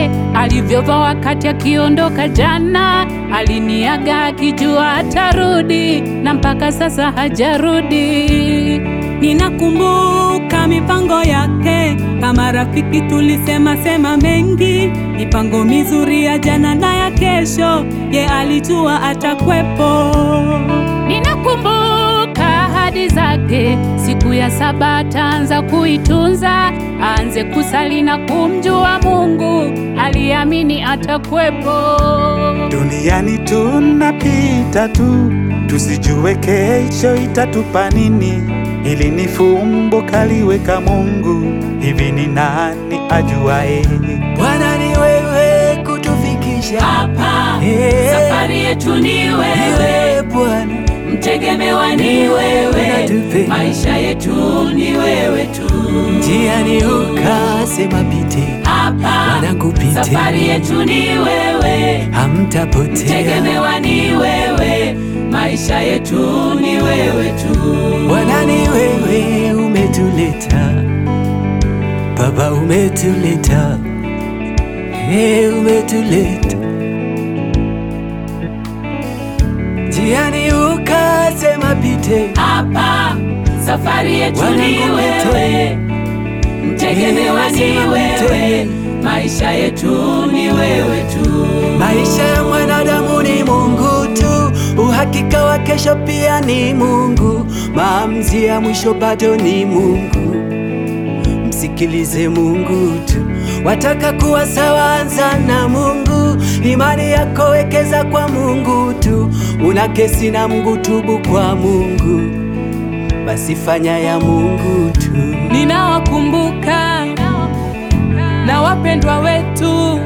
alivyovaa wakati akiondoka jana. Aliniaga akijua atarudi, na mpaka sasa hajarudi. Ninakumbuka mipango yake, kama rafiki tulisema sema mengi, mipango mizuri ya jana na ya kesho, ye alijua atakwepo. Ninakumbuka ahadi zake, siku ya saba ataanza kuitunza, aanze kusali na kumjua Mungu, aliamini atakwepo. Duniani tunapita tu, tusijue kesho itatupa nini. Hili ni fumbo kaliweka Mungu, hivi ni nani ajuae? Bwana ni wewe kutufikisha Hapa Eh. safari yetu ni wewe, wewe Bwana, mtegemewa ni wewe, Unatupe. maisha yetu ni wewe tu. njiani ukasema pite, Hapa wanangu pite, safari yetu ni wewe, hamtapotea. mtegemewa ni wewe, maisha yetu ni wewe tu. Bwana ni wewe umetuleta, Baba umetuleta, hey, umetuleta njiani ukasema pite, Hapa safari yetu Wanangu ni wewe, mtegemewa ni Nasema wewe, mtende. maisha yetu ni wewe tu. Maisha ya mwanadamu ni Mungu tu, uhakika wa kesho pia ni Mungu, maamuzi ya mwisho bado ni Mungu. Msikilize Mungu tu, wataka kuwa sawa, anza na Mungu. Imani yako wekeza kwa Mungu tu, una kesi na Mungu, tubu kwa Mungu, basi fanya ya Mungu tu. Ninawakumbuka na wapendwa wetu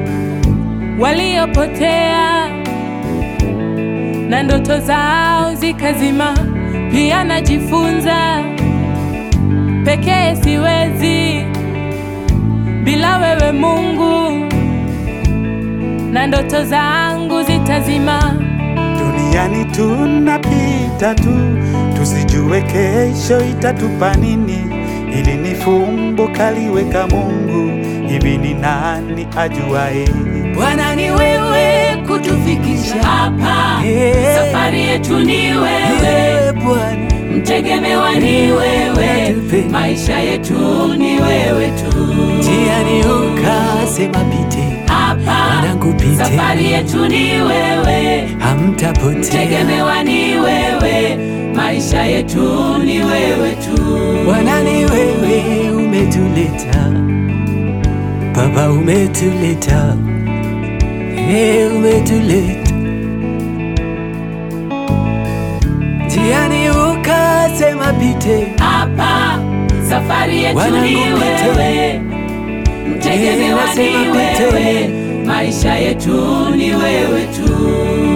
waliopotea na ndoto zao zikazima. Pia najifunza pekee siwezi bila wewe Mungu, na ndoto zangu zitazima. Duniani tunapita tu, tusijue kesho itatupa nini. Hili ni fumbo kaliweka Mungu, hivi ni nani ajuae? Bwana ni wewe kutufikisha Hapa Eh. safari yetu ni wewe, wewe Bwana, mtegemewa ni wewe, Unatupe. maisha yetu ni wewe tu. njiani ukasema pite, Hapa wanangu pite, safari yetu ni wewe, hamtapotea. mtegemewa ni wewe, maisha yetu ni wewe tu. Bwana ni wewe umetuleta, Baba umetuleta, hey, umetuleta njiani ukasema pite, Hapa safari yetu Wanangu ni pite. wewe, mtegemewa Nasema ni pite. wewe, maisha yetu ni wewe tu.